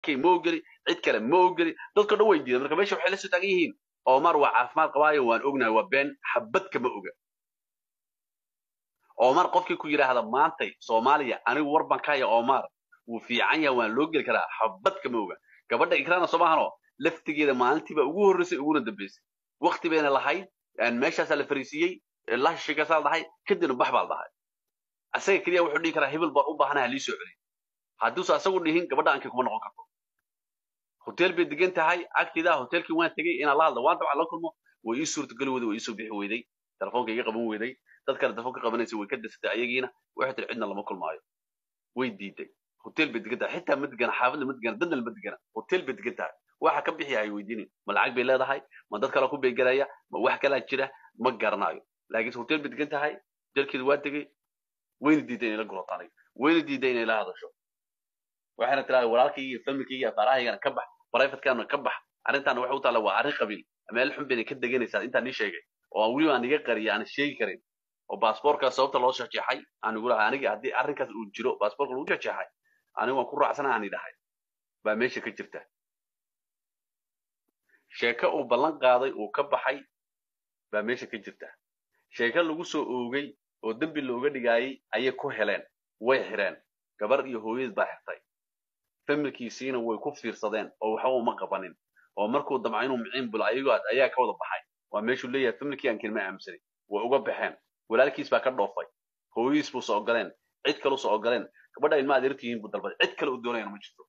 kay ma ogeli cid kale ma ogeli dadka dhan way diidan marka meesha waxay la soo taagan yihiin omar waa caafimaad qabaayo waan ognahay waa been xabad kama oga omar qofkii ku yidhaahda maantay soomaaliya anigu war baan ka haya omar wuu fiican yahay waan loo geli karaa xabad kama oga gabadha ikraana soo maahano laftigeeda maalintiiba ugu horreysay uguna dambeysay wakti bayna lahayd meeshaasaa la fariisiiyey lashikaasaa la dhahay kadibna bax baa la dhahay asaga keliya wuxuu dhihi karaa hebel baan u baahanaha lii soo celiy hadduusa asagu dhihin gabadha aankii kuma noqon karto hotel bay degan tahay agteeda hotelkii waan tegey inaan la hadlo waan dabcan la kulmo way ii suurtageli weyday way iisoo bixi weyday telefoonka iga qaban weyday dad kale telefoonka qabanaysa way ka dasatay ayagiina waxay tiri cidna lama kulmaayo way diiday hotel bay degan tahay xitaa ma degana xaafadna ma degana dadna ma degana hotel bay degan tahay waxa ka bixi ay weydiinin ma lacag bay leedahay ma dad kale ku beegelaya ma wax kalaa jira ma garanayo laakiinse hotel bay degan tahay hotelkeeda waa tegey wayna diiday inay la gurato aniga wayna diiday inay la hadasho waxayna tiraada walaalkii iyo familkii iyo afaarahaygana ka bax brivatekana ka bax arrintaana waxay u taalla waa arrin qabiil meel xun bayna ka deganaysaa intaan ii sheegay oo aan weliba aan iga qariya aan sheegi karin oo baasboorkaas sababta loo jeexjeexay aan igu lahaa aniga haddii arrinkaas uu jiro baasboorka lagu jeexjeexay anigu waan ku raacsana aan idhahay baa meesha ka jirta sheeko uu ballan qaaday uu ka baxay baa meesha ka jirta sheeko lagu soo oogay oo dembi looga dhigaayay ayay ku heleen way xireen gabar iyo hooyad baa xirtay familkiisiina way ku fiirsadeen oo waxba uma qabanin oo markuu damca inuu miciin bulo ayagoo ayaa ka wada baxay waa meeshuu leeyahay familkii aan kelima aaminsanin way uga baxeen walaalkiis baa ka dhoofay hooyadiis buu soo ogoleen cid kale soo ogoleen gabadha ilma adeertihiin buu dalbaday cid kale uu doonayana ma jirto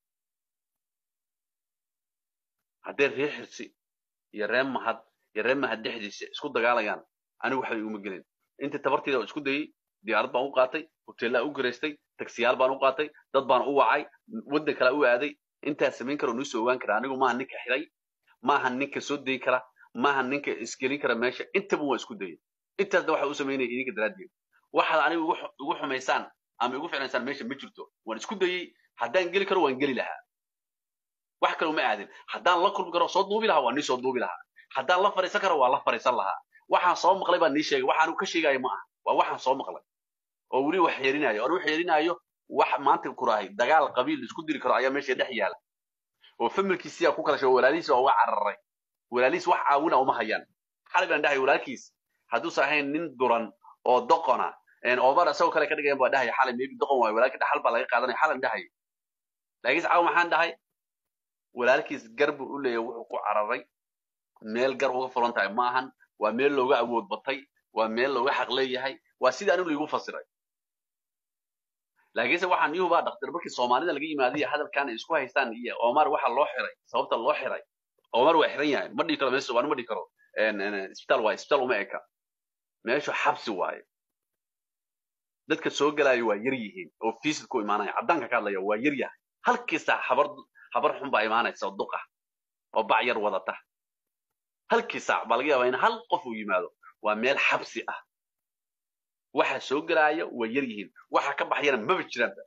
haddee ree xirsi iyo ree mahad iyo ree mahad dhexdiisa isku dagaalayaan anigu waxba iguma gelin intii tabarteeda oo isku dayey diyaarad baan u qaatay hoteellaa u garaystay tagsiyaal baan u qaatay dad baan u wacay waddan kale u aaday intaas samayn kara oo noo soo ogaan kara anigu maaha ninka xiray maaha ninka soo dayi kara maaha ninka isgelin kara meesha intaba waa isku dayay intaasna waxa u samaynaya idinka daraaddeed waxaad anigu igu xumaysaan ama igu ficnaysaan meesha ma jirto waan isku dayey haddaan geli karo waan geli lahaa wax kale uma aadin haddaan la kulmi karo soo duubi lahaa waa nii soo duubi lahaa haddaan la fariisan karo waa la fariisan lahaa waxaan soo maqlay baa nii sheegay waxaanu ka sheegayo ma aha waa waxaan soo maqlay oo weli wax yeerinaayo oon wax yeerinaayo wax maanta kurahay dagaal qabiil isku diri karo ayaa meesha dhex yaala oo familkiisiyaa ku kala sheego walaalihiis waa uga cararay walaalihiis wax caawina uma hayaan xalay baan dhahay walaalkiis hadduusan ahayn nin duran oo doqona omar isagoo kale ka dhigayan baa dhahaya xalay maybe doqon waayo walaalkii dhaxal baa laga qaadanaya xalan dhahaya laakiinse caawa maxaan dhahay walaalkiis gar buu u leeyahay wuxuu ku cararay meel gar uga furan tahay ma ahan waa meel looga awood batay waa meel looga xaq leeyahay waa sidii anigu laigu fasiray laakiinse waxaan ii hubaa dhaktar markii soomaalida laga yimaadiyo hadalkan ay isku haystaan iyo omar waxa loo xiray sababta loo xiray omar waa xiran yahay ma dhihi karo meesha waan ma dhihi karo isbitaal waaye isbitaal uma eka meeshu xabsi waaye dadka soo galaayo waa yar yihiin oo fiisid ku imaanaya caddaanka ka hadlaya waa yar yahay halkiisa habar habar xun baa imaanaysa oo duq ah oo bac yar wadata halkii saac baa laga yaabaa in hal qof uu yimaado waa meel xabsi ah waxa soo gelaaya waa yar yihiin waxa ka baxayana maba jiraanba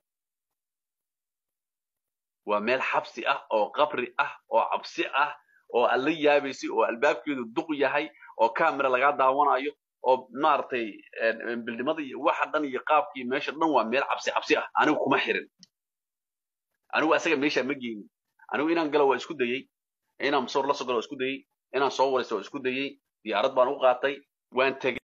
waa meel xabsi ah oo qabri ah oo cabsi ah oo aad la yaabaysay oo albaabkeedu duq yahay oo camera lagaa daawanayo oo maaragtay bildhimada iyo waxa dhan iyo qaabkii meesha dhan waa meel cabsi cabsi ah anigu kuma xirin anigu asaga meesha ma geynin anigu inaan galo waa isku dayey inaan masuur la soo galo waa isku dayey inaan soo waraysto waa isku dayey diyaarad baan u qaatay waan tegey